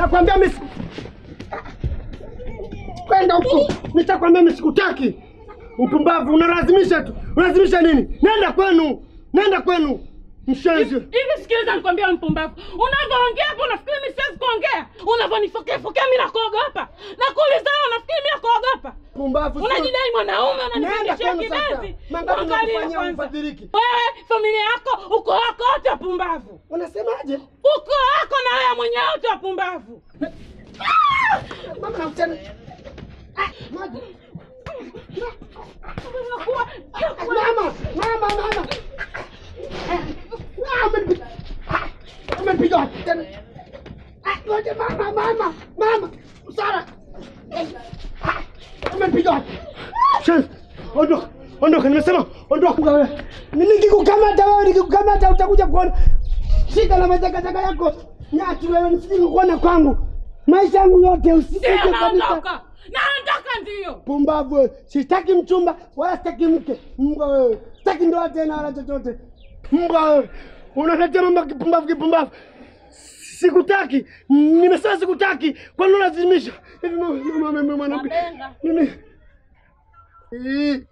Nakwambia mimi si- kwenda huko, nitakwambia mimi sikutaki. Mpumbavu, unalazimisha tu. Unalazimisha nini? Nenda kwenu, nenda kwenu, mshenzi. Hivi sikiliza, nikwambia wewe mpumbavu, unavyoongea hapo unafikiri mimi siwezi kuongea? Unavyonifokea fokea mimi nakuogopa? Nakuuliza wewe, unafikiri mimi nakuogopa? Pumbavu. sio- Unajidai mwanaume, Nenda unanipandishia kwenu sasa. kibenzi. Mangapi Angalia nakufanyia kwanza, ufadhiliki? wewe familia yako, uko wako wote wapumbavu, Unasemaje? uko wako na wewe mwenyewe wote wapumbavu. Mama nakutana. Ah, maji. Unakuwa- Mama, mama, mama. Ah, umenipiga. Ah, Umenipiga wapi tena? Ah, ngoja mama, mama, mama. Sara. Eh, ah, Umenipiga wapi? Shen, ondoka. Ondoka, nimesema ondoka wewe. Nikikukamata wewe, nikikukamata utakuja kuona. Shika na majagajaga yako. Nyati wewe, nisije kuona kwangu. Maisha yangu yote usije Ndio, kabisa. naondoka, naondoka ndio. Pumbavu wewe. Sitaki mchumba wala sitaki mke. Mbwa wewe. Sitaki ndoa tena wala chochote. Mbwa wewe. Unaletea mambo ya kipumbavu kipumbavu. Sikutaki. Nimesema sikutaki. Kwa nini unalazimisha? Hivi mama mama mama mwanamke. Mabenga. Mimi. Ii.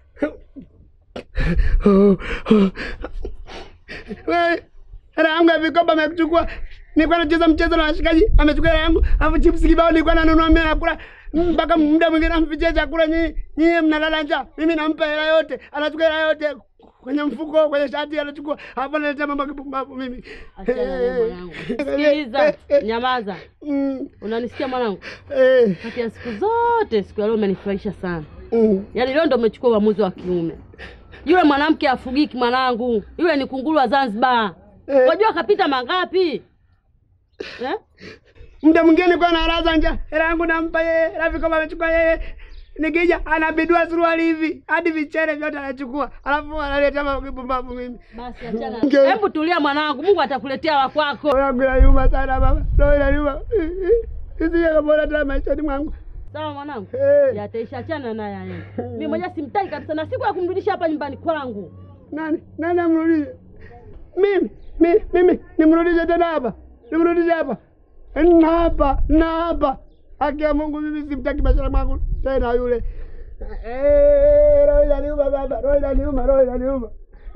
Oh, oh. Wewe. Hela yangu ya vikoba amekuchukua. Nilikuwa nacheza mchezo na washikaji, amechukua hela yangu, alafu chips kibao nilikuwa nanunua mimi nakula mpaka muda mwingine namfichia chakula nyinyi nyinyi mnalala njaa. Mimi nampa hela yote, anachukua hela yote kwenye mfuko, kwenye shati anachukua, alafu analetea mambo ya kipumbavu mimi. Achana naye mwanangu. Sikiliza, nyamaza. Mm, Unanisikia mwanangu? eh, Kati ya siku zote, siku ya leo umenifurahisha sana. mm. Yaani leo ndo umechukua uamuzi wa kiume. Yule mwanamke afugiki mwanangu, yule ni kunguru wa Zanzibar. Eh. Wajua kapita mangapi eh? Muda mwingine nilikuwa nalaza njaa, hela yangu nampa yeye, hela vikoba amechukua yeye. Nikija anabidua suruali hivi hadi vichere vyote anachukua, alafu analetea mambo ya kipumbavu mimi. Basi achana. Nge- Hebu tulia mwanangu, Mungu atakuletea wa kwako. Roho yangu inaniuma sana baba, roho inaniuma. Isije kabona tena maishani mwangu. Sawa mwanangu? Eh. Yataisha, achana naye yeye. Mimi mwenyewe simtaki kabisa na siku ya kumrudisha hapa nyumbani kwangu. Nani nani amrudishe? Mimi mimi mimi nimrudishe tena hapa, nimrudishe hapa na hapa na hapa. Haki ya Mungu, mimi simtaki maishani mwangu tena yule. Eh, roho inaniuma baba, roho inaniuma, roho inaniuma.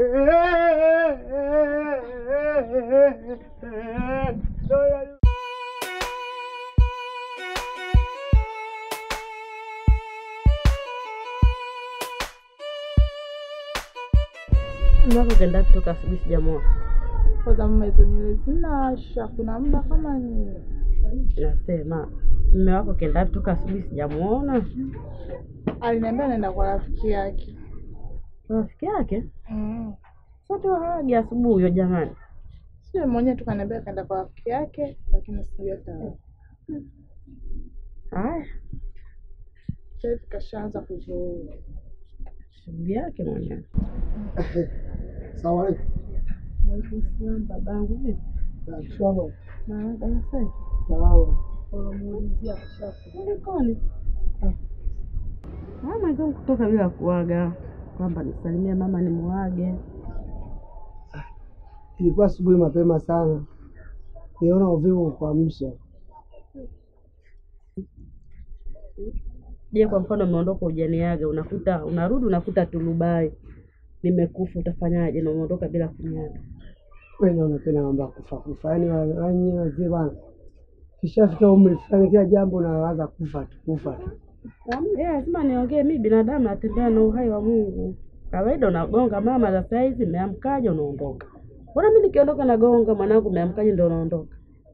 Roho inaniuma. Mwako kaenda kutoka asubuhi sijamuona. Kwanza mama, hizo nywele zinasha, kuna muda kama ni Nasema mume wako kaenda kutoka asubuhi sijamuona. aliniambia naenda kwa rafiki yake. Rafiki yake Mm. sasa hagi asubuhi huyo jamani. Sio mwenyewe tu kaniambia kaenda kwa rafiki yake, lakini sijui hata Haya, sasa hivi kashaanza kuzurura. shughuli yake mwenyewe. Salamu alaikum. Waalaikumsalam babangu, vipi? Shwari. Marahaba, nasema Salama. Unamuulizia kashafu. kulikoni? Mama hizo kutoka bila kuaga kwamba nisalimie mama nimuage. Ilikuwa asubuhi mapema sana, niona uvivu kuamsha. Je, kwa mfano umeondoka ujaniaga, unakuta unarudi unakuta tulubai nimekufa, utafanyaje? Na umeondoka bila kuniaga. Wewe unapenda mambo ya kufa kufa, yaani wa- yaani wazee bwana, kishafika umri fulani, kila jambo unawaza kufa tu kufa tu. Eh, lazima niongee, mi binadamu natembea na uhai wa Mungu. Kawaida unagonga mama za saa hizi, umeamkaje? Unaondoka. Mbona mi nikiondoka nagonga mwanangu, umeamkaje? Ndio unaondoka.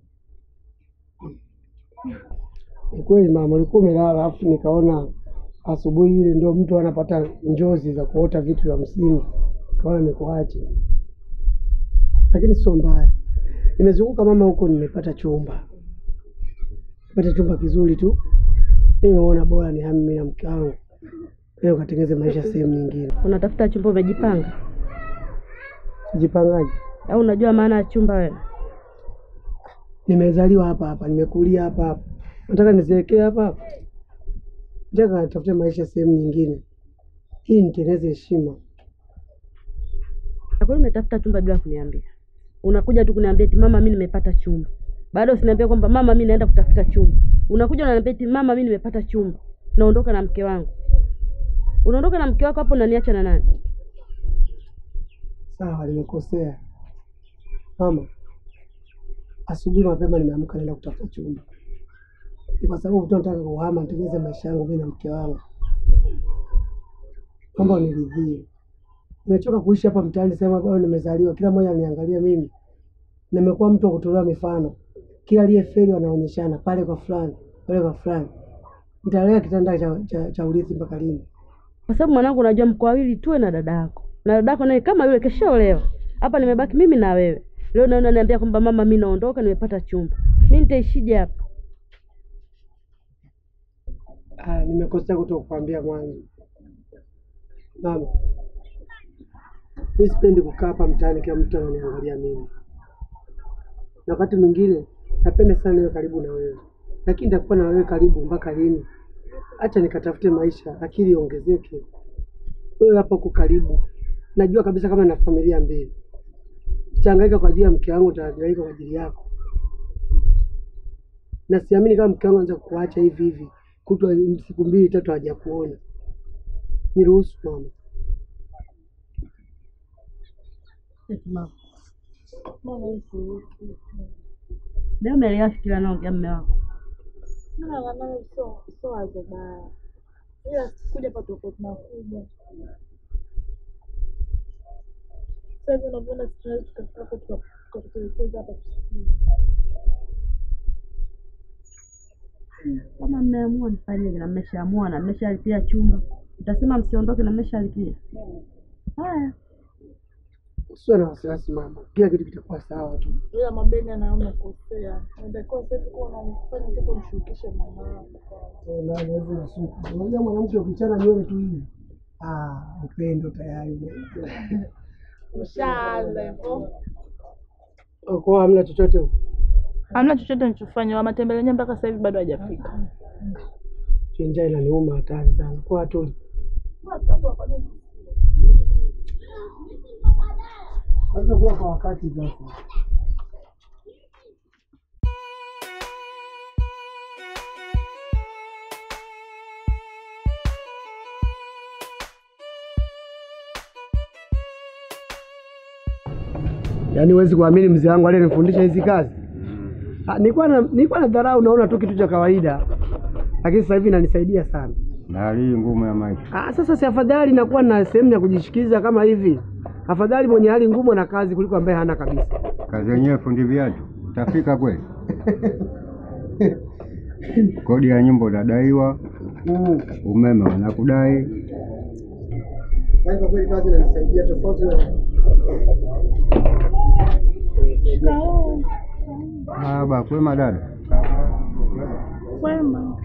Ni kweli mama, ulikuwa umelala, alafu nikaona asubuhi ile ndio mtu anapata njozi za kuota vitu vya msingi, kaona nikuache, lakini sio mbaya. Nimezunguka mama huko, nimepata chumba, nimepata chumba kizuri tu. Nimeona bora ni hami mimi na mke wangu leo ukatengeze maisha sehemu nyingine. Unatafuta chumba, umejipanga Jipangaje? au unajua maana ya chumba wewe? Nimezaliwa hapa hapa, nimekulia hapa hapa, nataka nizeekee hapa hapa, nataka nitafute maisha sehemu nyingine, hii nitengeneze heshima. Na kweli umetafuta chumba bila kuniambia? Unakuja tu kuniambia eti mama, mi nimepata chumba. Bado usiniambia kwamba mama, mi naenda kutafuta chumba. Unakuja unaniambia eti mama, mi nimepata chumba, naondoka na mke wangu. Unaondoka na mke wako hapo, unaniacha na nani? Sawa, nimekosea mama. Asubuhi mapema nimeamka naenda kutafuta chumba, ni kwa sababu tu nataka kuhama nitengeze maisha yangu mimi na mke wangu. Kwamba uniridhie, nimechoka kuishi hapa mtaani sehemu ambayo nimezaliwa, kila mmoja ananiangalia mimi. Nimekuwa mtu wa kutolewa mifano, kila aliyefeli wanaonyeshana pale kwa fulani, pale kwa fulani. Nitalea kitanda cha, cha, cha urithi mpaka lini? Kwa sababu mwanangu, unajua mko wawili tuwe na dada yako, na dada yako naye kama yule keshaolewa. Hapa nimebaki mimi na wewe. Leo naona niambia kwamba mama, mi naondoka, nimepata chumba. Mi nitaishije hapa? Ah, nimekosea kuto kukwambia mwanzo. Mama, mi sipendi kukaa hapa mtaani kila mtu ananiangalia mimi, na wakati mwingine napenda sana niwe karibu na wewe, lakini nitakuwa na wewe karibu mpaka lini? Acha nikatafute maisha, akili iongezeke. Wewe hapo uko karibu, najua kabisa kama na familia mbili, nitahangaika kwa ajili ya mke wangu, nitahangaika kwa ajili yako, na siamini kama mke wangu anaweza kukuacha hivi hivi kutwa siku mbili tatu hajakuona. Niruhusu mama. Eti mama, Mama hivi. leo umeelewa fikira naongea mme wako. Mama naona sio sio wazo baya. Ila kuja hapa tuko tunakuja. Sasa hivi unavyoona tunaweza tukafika hapo tuka- tukatutelekeza hapa tusikie. Kama mmeamua nifanyeje, na mmeshaamua na mmeshalipia chumba, utasema msiondoke na mmeshalipia. Haya, Usiwe na wasiwasi mama, kila kitu kitakuwa sawa tu. Ila mabeni anaona kosea. Inatakiwa sasa hivi kuwa unamfanya kitu mshukishe mama yako. Eh, na hizi na suku. Unajua mwanamke ukichana nywele tu hivi, ah, upendo tayari. Ushaanza hivyo. Kwa hamna chochote huko. Hamna chochote nilichofanya. Matembele yenyewe mpaka sasa hivi bado hajafika. Njaa inaniuma hatari sana. Kwa watu lazima kuwa kwa wakati sasa. Yaani huwezi kuamini mzee wangu aliyenifundisha hizi kazi. Ah, nilikuwa na nilikuwa na dharau naona tu kitu cha kawaida. Lakini sasa hivi inanisaidia sana. na hali hii ngumu ya maisha. Ah, sasa si afadhali nakuwa na sehemu ya kujishikiza kama hivi. Afadhali mwenye hali ngumu na kazi kuliko ambaye hana kabisa. Kazi yenyewe fundi viatu, utafika kweli? Kodi ya nyumba unadaiwa, Mm. umeme wanakudai. Kwa kweli kazi inanisaidia tofauti na Ah, ba kwema dada. Kwema.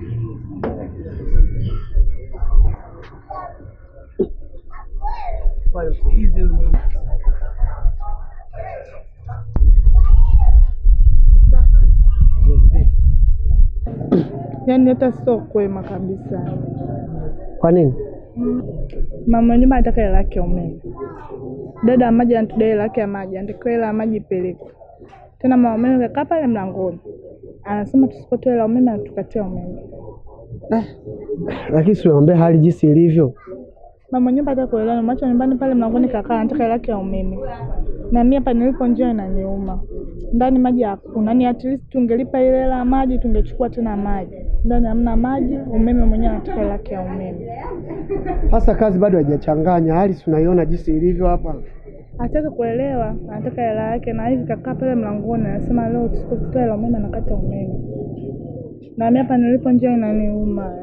Yaani hata sio kwema kabisa. Kwa nini? Mama nyumba anataka hela yake ya umeme. Dada wa maji anatudai hela yake ya maji, anatakiwa hela ya maji ipelekwe. Tena mama umeme kakaa pale mlangoni, anasema tusipotoa hela ya umeme anatukatia umeme. Lakini siwaambia hali jinsi ilivyo. Mama nyumba hata kuelewa, macho nyumbani pale mlangoni kakaa, anataka hela yake ya umeme. Na mimi hapa nilipo njia inaniuma. Ndani maji hakuna, ni at least tungelipa ile hela ya maji, tungechukua tena maji. Ndani hamna maji, umeme mwenyewe anataka hela yake ya umeme. Sasa kazi bado haijachanganya, hali si unaiona jinsi ilivyo hapa. Hataki kuelewa, anataka hela yake, na hivi kakaa pale mlangoni anasema leo tusipotoa hela umeme anakata umeme. Na mimi hapa nilipo njia inaniuma.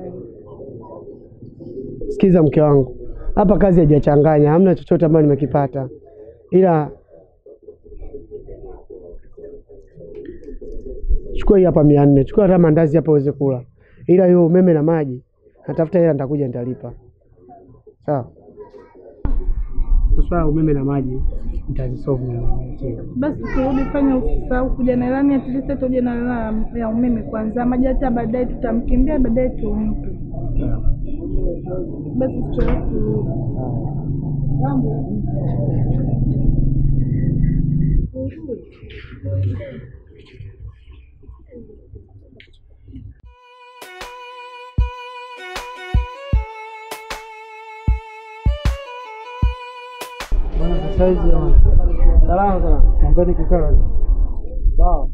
Sikiza mke wangu, hapa kazi haijachanganya, hamna chochote ambayo nimekipata, ila chukua hii hapa mia nne, chukua hata mandazi hapa uweze kula, ila hiyo umeme na maji natafuta hela, nitakuja nitalipa. Sawa? Swala la umeme na maji nitazisolve mwenyewe. Basi turudi fanya usisahau kuja na ilani at least tuje na hela ya umeme kwanza, maji hata baadaye tutamkimbia, baadaye tumpe. Basi tuchelewe kurudi. Saizi jamani, Salama sana. naombeni kukaa. Sawa.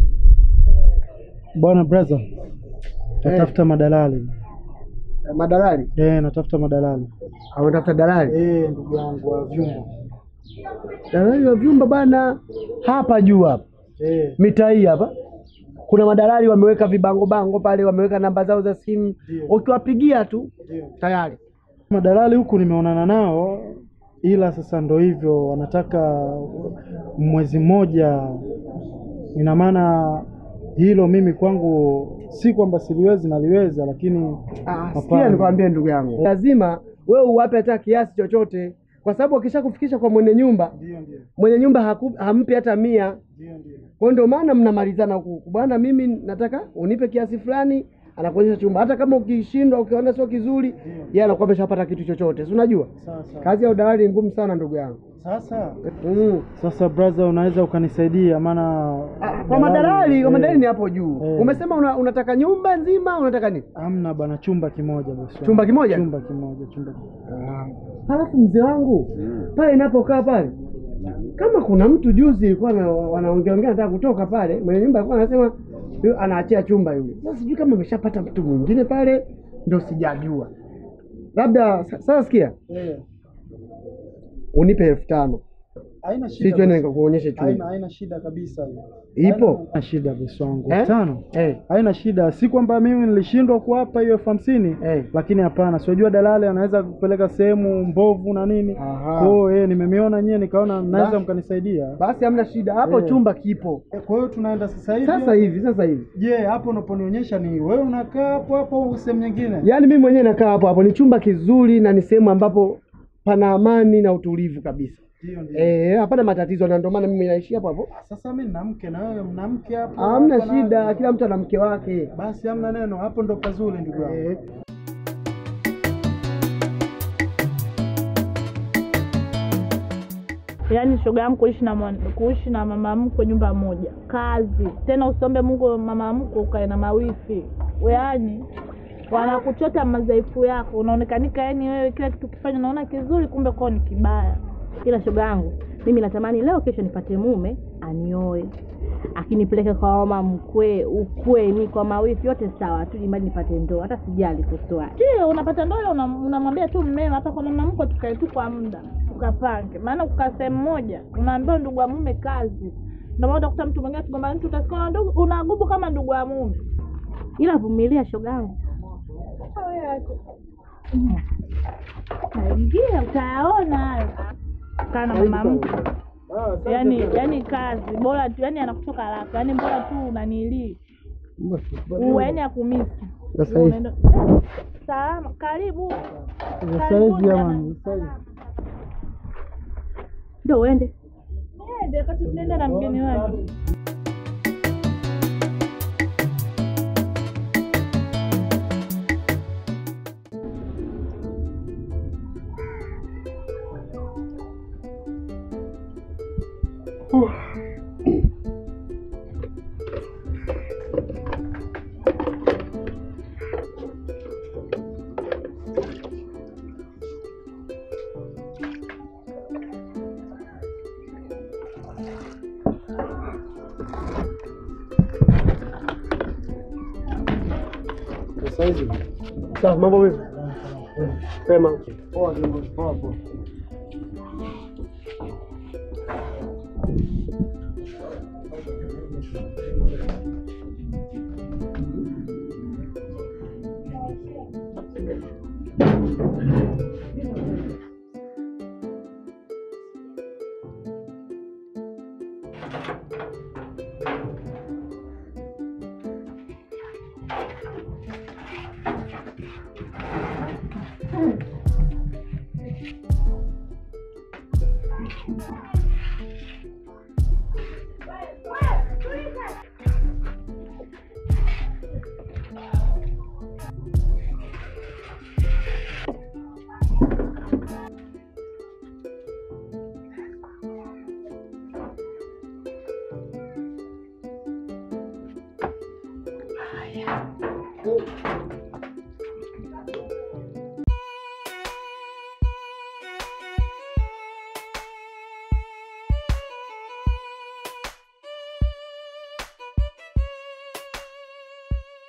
Bwana brother, natafuta madalali. Madalali. Eh, natafuta madalali. Au unatafuta dalali? Eh, ndugu yangu wa vyumba. Dalali wa vyumba bana, hapa juu hapa Eh, mitaa hii hapa kuna madalali wameweka vibango bango pale, wameweka namba zao za simu, Ndio. ukiwapigia tu ndio. tayari. Madalali huku nimeonana nao, ila sasa ndo hivyo, wanataka mwezi mmoja. Ina maana hilo mimi kwangu si kwamba siliwezi, naliweza, lakini Ah, sikia hapana. nikwambie ndugu yangu, lazima wewe uwape hata kiasi chochote, kwa sababu akishakufikisha kwa mwenye nyumba, Ndio, ndio, mwenye nyumba haku, hampi hata mia. ndio, ndio. Kwa hiyo ndio maana mnamalizana huku huku, bwana, mimi nataka unipe kiasi fulani, anakuonyesha chumba. Hata kama ukishindwa, ukiona sio kizuri, yeye anakuwa ameshapata kitu chochote, si unajua Sawa sawa. kazi ya udalali ni ngumu sana ndugu yangu. Sasa Mm. sasa, brother, unaweza ukanisaidia maana Ah, Kwa madalali, kwa eh, madalali ni hapo juu. Eh. Umesema una, unataka nyumba nzima, unataka nini? Hamna bana, chumba kimoja bosi wangu. Chumba kimoja? Chumba kimoja, chumba kimoja. Halafu mzee wangu pale inapokaa pale, kama kuna mtu juzi ilikuwa na- wanaongea ongea nataka kutoka pale, mwenye nyumba alikuwa anasema yu- anaachia chumba yule. Sasa sijui kama ameshapata mtu mwingine pale, ndo sijajua. Labda sa- sasa, sikia, Eh, unipe elfu tano haina si shida. twende bosi. nikakuonyeshe Haina chumba. haina shida kabisa hiyo. Ipo Haina shida bosi wangu. Eh? Elfu tano. eh, Haina shida, si kwamba mimi nilishindwa kuwapa hiyo elfu hamsini eh. lakini hapana, siojua dalali anaweza kupeleka sehemu mbovu na nini. Aha. Kwa hiyo eh, nimemiona nyewe nikaona mnaweza Basi. mkanisaidia. Basi hamna shida hapo, Eh. chumba kipo Eh, Kwa hiyo tunaenda sasa hivi. sasa hivi, sasa hivi. Je, hapo unaponionyesha ni wewe unakaa hapo hapo au sehemu nyingine? Yaani mimi mwenyewe nakaa hapo hapo, ni chumba kizuri na ni sehemu ambapo pana amani na utulivu kabisa. Ndio ndio. Eh, hapana matatizo, na ndio maana mimi naishi hapo hapo. Sasa mimi nina mke na wewe mna mke hapo. Hamna hapa na- shida, kila mtu ana mke wake. Basi hamna neno, hapo ndo pazuri ndugu yangu. Eh, Yaani shoga yangu kuishi na mwan- kuishi na mama mkwe nyumba moja, kazi tena. Usiombe Mungu mama mkwe ukae na mawifi, yaani wanakuchota madhaifu yako, unaonekanika yani wewe kila kitu kifanya unaona kizuri, kumbe kwao ni kibaya. Ila shoga yangu, mimi natamani leo kesho nipate mume anioe, akinipeleke kwa mama mkwe, ukweni, kwa mawifi, yote sawa tu, jimani nipate ndoa, hata sijali kutoa. Ndio unapata ndoa, una- unamwambia tu mmeo, hapa kwa mama mkwe tukae tu kwa muda tukapange, maana kukaa sehemu moja unaambiwa ndugu wa mume kazi. Ndio maana utakuta mtu mwingine tugombana, mtu utasikia una ndugu- unagubu kama ndugu wa mume. Ila vumilia shoga yangu. Ingia utayaona hayo. Kaa na mama mkwe yani, yani kazi bora tu, yani anakutoka haraka, yani bora tu unanilii yani akumisi Sasa hivi Unaenda- Eh, salama, karibu Sasa hivi jamani, sasa hivi. Ndio uende. Nende, wakati tunaenda na mgeni wake. Sasa hivi. sawa, mambo vipi? Sema. Poa kiongozi, poa poa.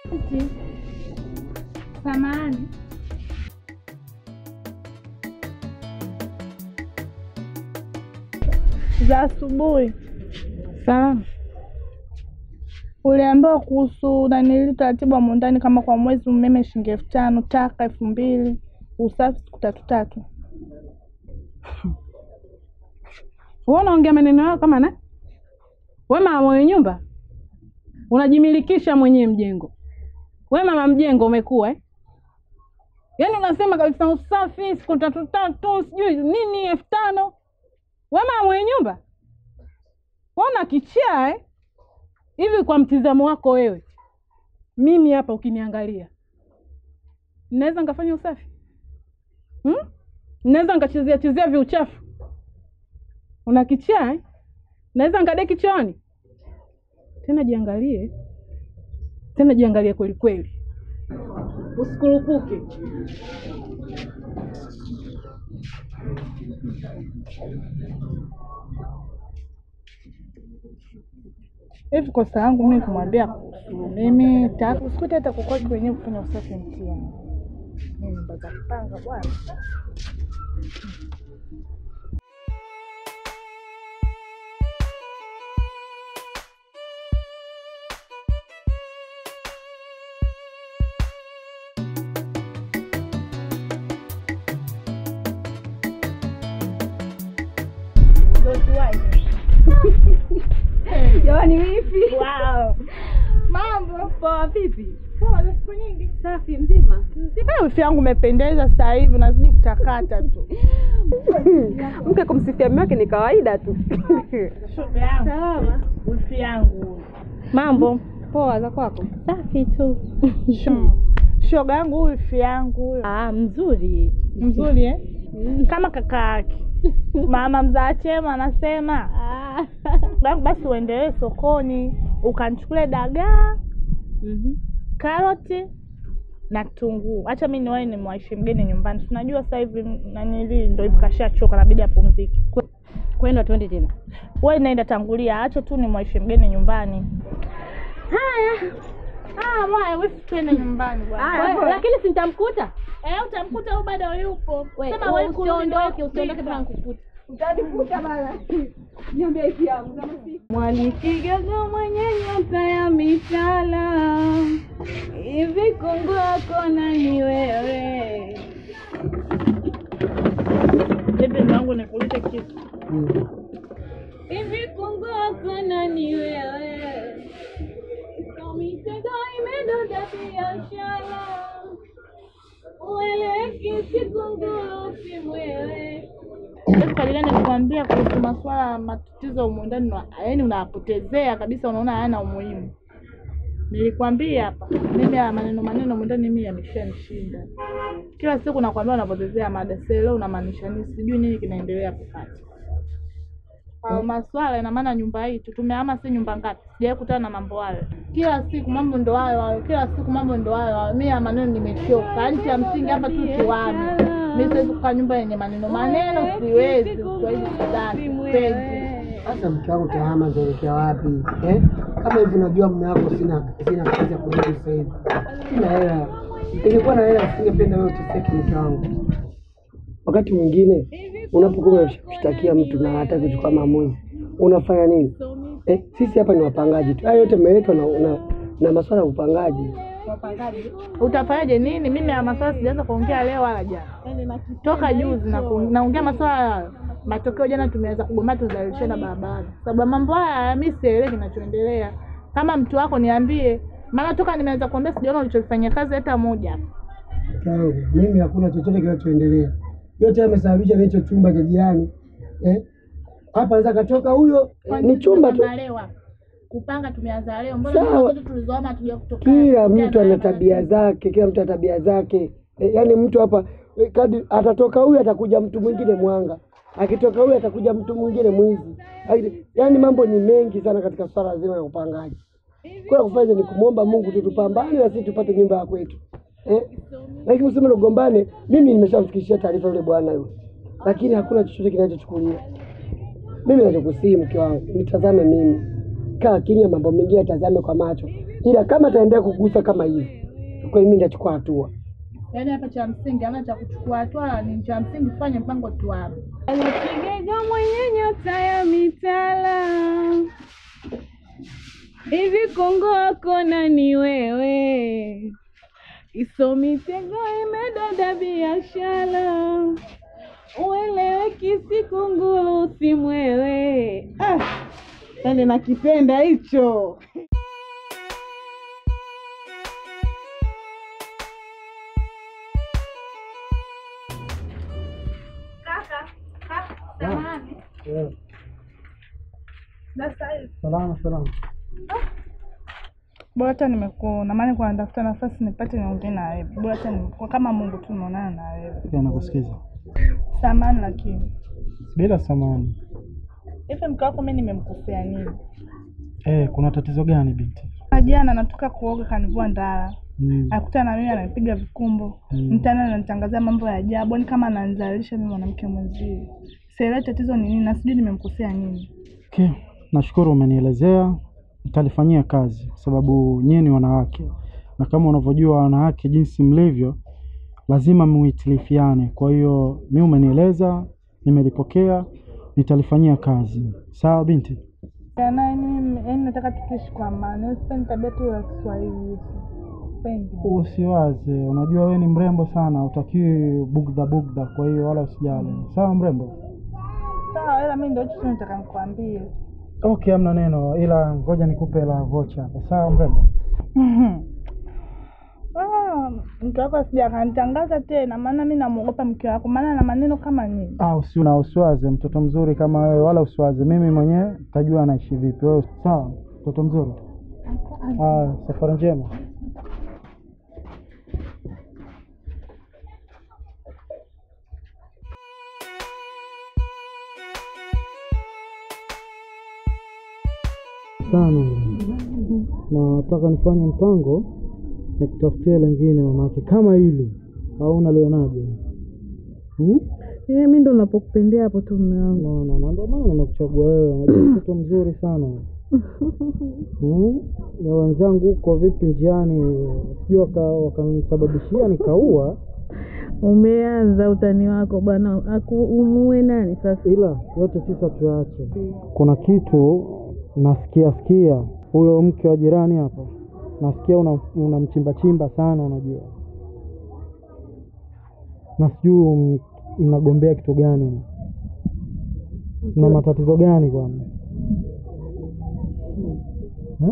Samahani. Za asubuhi. Salama. Uliambiwa kuhusu nanili utaratibu wa mundani kama kwa mwezi umeme shilingi elfu tano taka elfu mbili usafi siku tatu tatu. Wewe unaongea maneno yao kama na we mama mwenye nyumba unajimilikisha mwenyewe mjengo. We mama mjengo umekuwa eh? Yaani unasema kabisa usafi siku tatu tatu sijui nini elfu tano. We mama mwenye nyumba wewe una kichaa eh? Hivi kwa mtizamo wako wewe, mimi hapa ukiniangalia, naweza nikafanya usafi hmm? Naweza nikachezea chezea viuchafu una kichaa eh? Naweza nikadeki chooni tena. Jiangalie tena, jiangalie kweli kweli, usikurupuke. Hivi kosa yangu mimi kumwambia kuhusu mimi tatu sikuti hata kukoki wenyewe kufanya usafi mtiani. Mimi nyumba za kupanga bwana. Jamani vipi? Wow. Mambo Poa vipi? poa za siku nyingi. Safi mzima. Sasa wifi yangu umependeza sasa hivi unazidi kutakata tu. Mke kumsifia mume wake ni kawaida tu. Shoga yangu. Salama. Wifi yangu. Mambo poa za kwako? Safi tu. Sho- Shoga yangu huyu wifi yangu huyo. Ah, mzuri. Mzuri eh? Kama kaka yake. Mama mzaa chema anasema Ah. "Basi- basi uendelee sokoni ukanichukulie dagaa, Mhm. karoti na kitunguu. Acha mimi niwahi nimwaishi mgeni nyumbani. Tunajua sasa hivi nanili ndio hivi kashachoka, nabidi apumzike. Kwenda twende tena. Wewe naenda tangulia, acha tu nimwaishi mgeni nyumbani. Haya. Ah, mwaya wifi twende nyumbani bwana. Wewe, Lakini si nitamkuta. Eh, utamkuta huyu bado yupo. Wewe, Sema wewe kurudi usiondoke, ndio usiondoke kupika. mpaka nikukuta. Mwalikigogo mwenye nyota ya mitala, hivi kungu wako nani wewe? Bibi wangu nikuulize kitu. Hivi kungu wako nani wewe? Kwa mitego imedonda biashara, ueleweki si kunguru si mwewe. Yesu kadiri nilikwambia kuhusu masuala ya matatizo humu ndani, na- yaani unapotezea kabisa, unaona hayana umuhimu. Nilikwambia hapa mimi ya maneno maneno humu ndani mimi yameshanishinda. Kila siku nakwambia unapotezea mada, sasa leo unamaanisha nini? Sijui nini kinaendelea kukati au maswala. Ina maana nyumba hii tu tumehama, si nyumba ngapi? Sijawahi kutana na mambo hayo. Kila siku mambo ndo hayo hayo, kila siku mambo ndo hayo hayo. Mimi ya maneno nimechoka, nchi ya msingi hapa tu tuame. Mimi siwezi kukaa nyumba yenye maneno maneno, siwezi. Kiswahili sidani, sipendi. Sasa mke wangu tahama nitaelekea wapi eh? Kama hivi unajua mume wako sina sina kazi ya kurudi sasa hivi, sina hela. Ningekuwa na hela singependa wewe uteseke mke wangu. Wakati mwingine unapokuwa unashtakia mtu na hataki kuchukua maamuzi, unafanya nini eh? Sisi hapa ni wapangaji tu, haya yote yameletwa na, na, na masuala ya upangaji. Utafanyaje nini? Mimi ya maswala sijaanza kuongea leo wala jana, toka juzi na ku- naongea maswala hayo. Matokeo jana tumeanza kugombana, tuzalishana barabarani sababu ya mambo haya. Mimi sielewi kinachoendelea. Kama mtu wako niambie, maana toka nimeanza kuongea sijaona ulichofanyia kazi hata moja. Mke wangu, mimi hakuna chochote kinachoendelea, yote yamesababishwa na hicho chumba cha jirani eh? Hapa anaweza katoka huyo, ni chumba tu. leo kupanga tumeanza leo, mbona Sawa. zote tulizoama hatuja kutoka Kila mtu ana tabia zake, kila mtu ana tabia zake. E, yaani mtu hapa e, kadi atatoka huyu atakuja mtu mwingine mwanga, akitoka huyu atakuja mtu mwingine mwizi. Ai- Yaani mambo ni mengi sana katika swala zima la upangaji. Kwa kufanya ni kumwomba Mungu tu tupambane na sisi tupate nyumba ya kwetu eh? Lakini useme ugombane, mimi nimeshamfikishia taarifa yule bwana yule, lakini hakuna chochote kinachochukuliwa. Mimi nachokusihi mke wangu, nitazame mimi, kaa kimya, mambo mengine tazame kwa macho, ila kama ataendelea kugusa kama hivi, kwa mimi nitachukua hatua. Yaani hapa cha msingi hamna cha kuchukua hatua, ni cha msingi tufanye mpango tuwape. Kigega mwenye nyota ya mitala, hivi Kongo wako nani wewe? Iso mitego imedada biashara, uelewe kisikunguru usimwewe. Ah, yani nakipenda hicho. Yeah. Salama salama. Bora hata nimekuona, maana kwa natafuta nafasi nipate niongee na wewe. Bora hata nimekuwa kama Mungu tu nimeonana na wewe. Pia nakusikiza. Samani lakini. Bila samani. Hivi mke wako mimi nimemkosea nini? Eh, kuna tatizo gani binti? Jana natoka kuoga kanivua ndala. Mm. Akuta na mimi ananipiga vikumbo. Mm. Mtani ananitangazia mambo ya ajabu, ni kama ananizalisha mimi mwanamke mwenzie. Sielewi tatizo ni nini na sijui nimemkosea nini. Okay. Nashukuru umenielezea, nitalifanyia kazi kwa sababu nyinyi ni wanawake, na kama unavyojua wanawake jinsi mlivyo, lazima muitilifiane. Kwa hiyo mi umenieleza, nimelipokea, nitalifanyia kazi. Sawa binti? Ya naye mimi yaani nataka tukiishi kwa amani. Sipendi tabia tu ya Kiswahili hivi. Sipendi. Usiwaze, unajua wewe ni mrembo sana, utakiwi bugdha bugdha, kwa hiyo wala usijali. Sawa mrembo? Sawa, ila mimi ndio hicho tu nataka nikwambie. Okay, hamna neno, ila ngoja nikupe la vocha hapo. Sawa mrembo? Ah, mke wako asija akanitangaza tena, maana mi namwogopa mke wako, maana ana maneno kama nini. Ah, usi na usiwaze, mtoto mzuri kama wewe, wala usiwaze. Mimi mwenyewe tajua anaishi vipi. Wewe sawa, mtoto mzuri. Ah, safari njema. sana na nataka nifanye mpango nikutafutia lengine mamake kama hili au unalionaje? Hmm? Eh, mi ndo napokupendea hapo tu mume wangu. Naona na ndio maana nimekuchagua wewe, unajua mtoto mzuri sana. Hmm? Na wenzangu huko vipi njiani, sijui waka- wakanisababishia nikaua, Umeanza utani wako bwana, aku umue nani sasa? ila yote tisa tuyaache. Kuna kitu nasikia sikia, huyo mke wa jirani hapa nasikia una- unamchimba chimba sana, unajua na sijui m- mnagombea kitu gani, na matatizo gani kwani eh?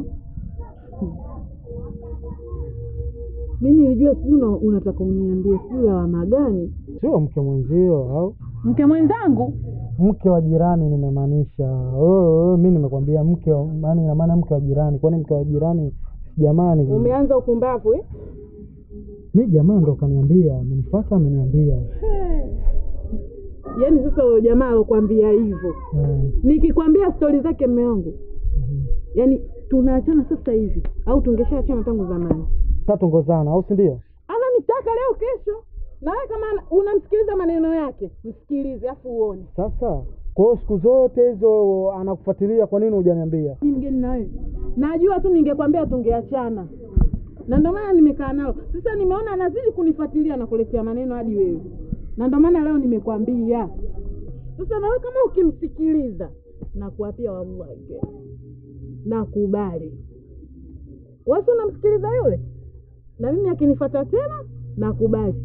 Mi nilijua sijui una- unataka uniambie sijui lawama gani. Sio mke mwenzio au Mke mwenzangu mke wa jirani nimemaanisha. Wewe wewe, mi nimekwambia mke wa maana, ina maana mke wa jirani. Kwani mke wa jirani jamani? umeanza upumbavu eh? Mi jamaa ndo kaniambia, amenifuata ameniambia. Yaani sasa huyo jamaa alokuambia hivyo, Eh, nikikwambia stori zake mme wangu, mhm. yaani tunaachana sasa hivi au tungeshaachana tangu zamani. Tatongozana au si ndio? Ananitaka leo kesho, na wewe kama ana- unamsikiliza maneno yake, msikilize afu uone. Sasa kwa hiyo siku zote hizo anakufuatilia, kwa nini hujaniambia? Ni mgeni na wewe, najua tu ningekwambia tungeachana, na ndio maana nimekaa nalo. Sasa nimeona anazidi kunifuatilia na kuletea maneno hadi wewe, na ndio maana leo nimekwambia. Sasa na wewe kama ukimsikiliza, nakuapia wallahi, nakubali. Wasi unamsikiliza yule, na mimi akinifuata tena nakubali.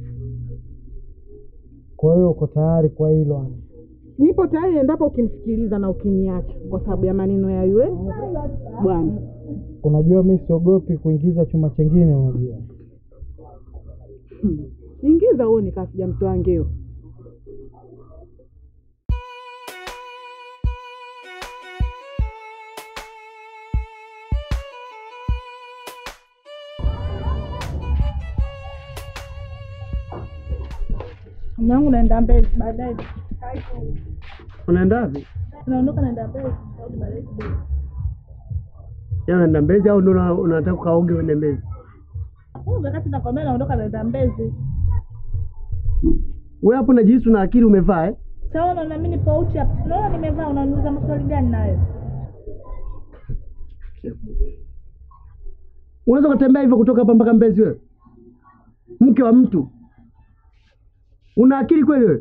Kwa hiyo uko tayari kwa hilo? yani? Nipo tayari endapo ukimsikiliza na ukiniacha, kwa sababu ya maneno ya yule bwana. Unajua mi siogopi kuingiza chuma chengine, unajua Hmm. Ingiza uone kama sijamtoa ngeo. Mume wangu naenda Mbezi baadaye. Unaenda wapi? Naondoka naenda Mbezi, nitarudi baadaye kidogo. Ya unaenda Mbezi au ndo una- unataka ukaoge uende Mbezi? Huyu wakati nakwambia naondoka naenda Mbezi. Wewe hapo najihisi una akili umevaa eh? Sawa, unaona mimi nipo uchi hapa. Unaona nimevaa, unaniuliza maswali gani nayo? Unaweza kutembea hivyo kutoka hapa mpaka Mbezi wewe? Mke wa mtu. Una akili kweli wewe?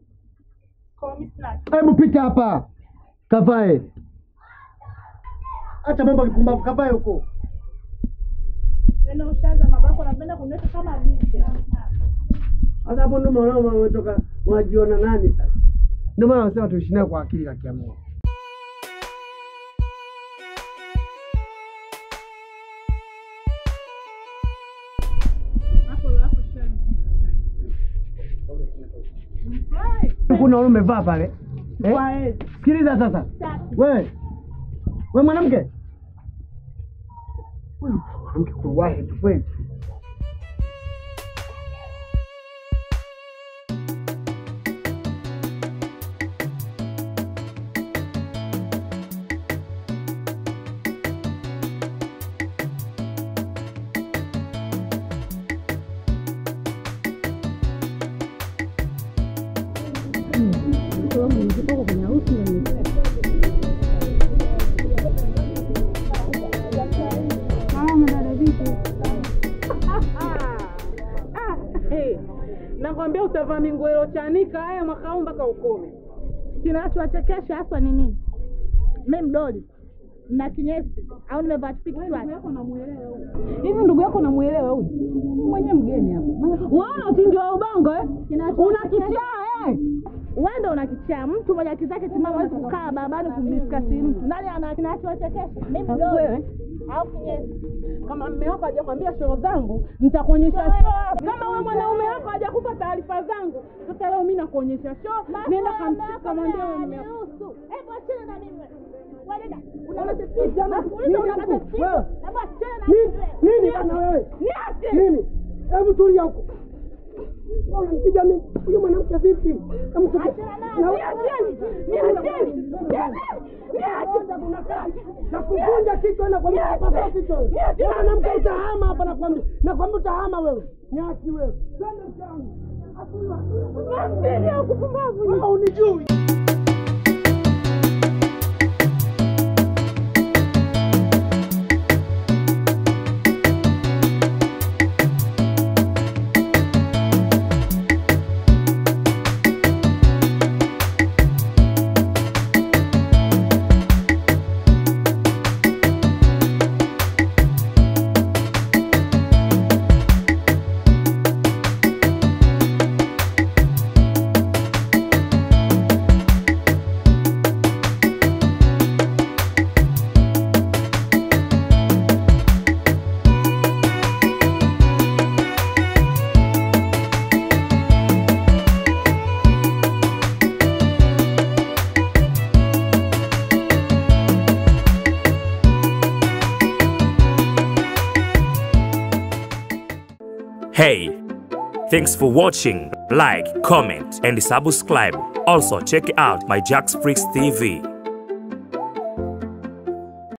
Hebu pita hapa. Kavae. Acha mambo ya kipumbavu, kavae huko. Tena ushaza mabako napenda kunywesha kama lishe. Sasa hapo ndio maana umetoka unajiona nani sasa? Ndio maana wanasema tuishi nayo kwa akili kaki ya Mungu. Kuna wewe umevaa pale. Eh? Sikiliza sasa. Wewe. Wewe mwanamke. Wewe mwanamke kuwahi tu kweli. Nakwambia utavaa minguelo chanika haya mwaka huu mpaka ukome. Kinachowachekesha haswa ni nini? Mi mdoli na kinyesi au nimevaa tupiki Hivi ndugu yako namuelewa huyu? Mwenye mgeni hapa. Waona utingi wa ubongo eh? Una kichaa eh? wewe ndo unakichaa mtu mwenye akili zake timamu hawezi kukaa barabarani kumdiskasi mtu. Nani ana kinachowachekesha? Mi mdoli Wewe au kinyesi. kama mme wako hajakwambia show zangu, nitakuonyesha show. Kama wewe mwanaume wako hajakupa taarifa zangu, sasa leo mimi nakuonyesha show. Nenda kam- kamwambia wewe mme wako. Niruhusu. Hebu achana na mimi. Wewe una matatizo. Nakuuliza una matatizo. Wewe. Hebu achana na Nini? mimi. Nini bana wewe? Niache. Nini? Hebu tulia huko. Wewe Unampiga mimi. Huyu mwanamke vipi? Hebu tulia. Na Nakuvunja kichwa na kwambia pasa kichwa. Wewe mwanamke utahama hapa na kwambia. Na kwambia utahama wewe. Nyasi wewe. Twende mtaani. Wewe unijui. Hey, thanks for watching. Like, comment, and subscribe. Also, check out my Jax Freaks TV.